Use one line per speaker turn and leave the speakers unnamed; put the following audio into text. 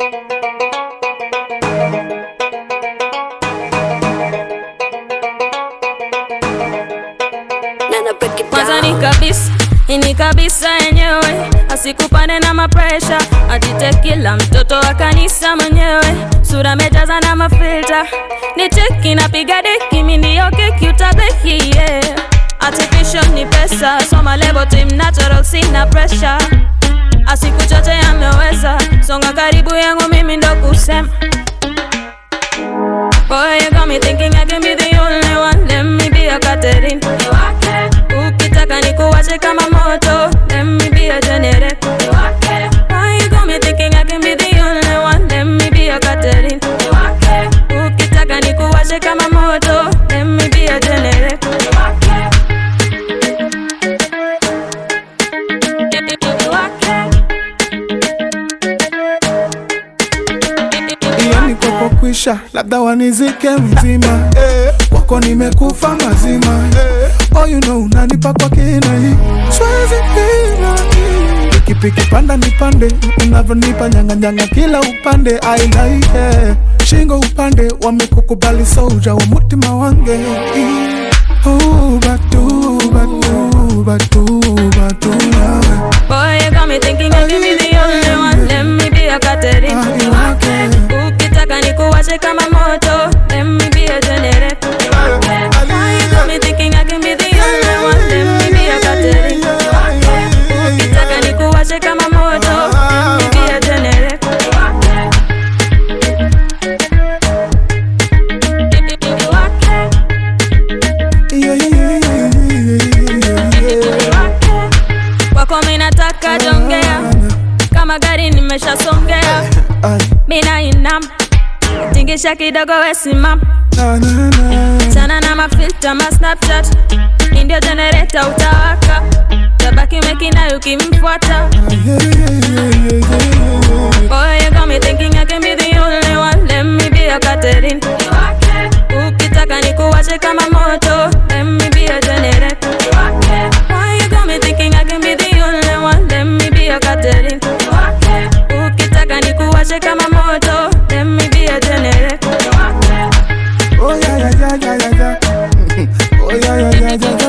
kwanza ni kabisa ini kabisa yenyewe asikupane na mapresha atite kila mtoto wa kanisa mwenyewe sura mejaza na mafilta ni teki napiga deki mindiyo keki utabeki yeah. artificial ni pesa soma lebo team natural sina pressure asiku chote ameweza songa karibu yangu mimi ndo kusema Boy, you got me thinking I can be the only one. Let me be a Catherine. Ukitaka nikuwashe kama moto. Let me be a generator. Boy, you got me thinking I can be the only one. Let me be a Catherine. Ukitaka nikuwashe kama moto. Let me be a generator.
yani kwako kwisha, labda wanizike mzima eh, kwako nimekufa mazima eh, oh you know unanipa kwa kina hii siwezi pima pikipiki panda nipande unavyonipa nyanganyanga kila upande I like it. shingo upande wamekukubali soja wa mutima wange Oh, batu, batu, batu, batu, nawe.
Boy, you got me thinking I can be the only one. Let me be a Catherine.
Ah, okay.
Ukitaka nikuwashe kama moto. Let me be a generator. Boy, you got me thinking I can be the only one. Let me be a Catherine. Ukitaka nikuwashe kama moto. Let me be a generator.
Yeah, yeah, yeah, yeah, yeah, yeah.
Kwako mimi nataka jongea kama gari nimeshasongea,
Ay,
mina inam tingisha kidogo wesimam
na, na, na.
sana na mafilta ma snapchat indio jenereta utawaka tabaki mekina ukimfuata
Yeah, yeah, yeah, yeah, yeah.
Boy, you got me thinking I can be the only one. Let me be a Catherine. Ukitaka nikuwashe kama moto. Let me be a generator. Boy, you got me thinking I can be the only one. Let me be a Catherine. Ukitaka nikuwashe kama moto. Let me be a generator.
Oh yeah, yeah, yeah, yeah, yeah, yeah. Oh yeah, yeah, yeah, yeah,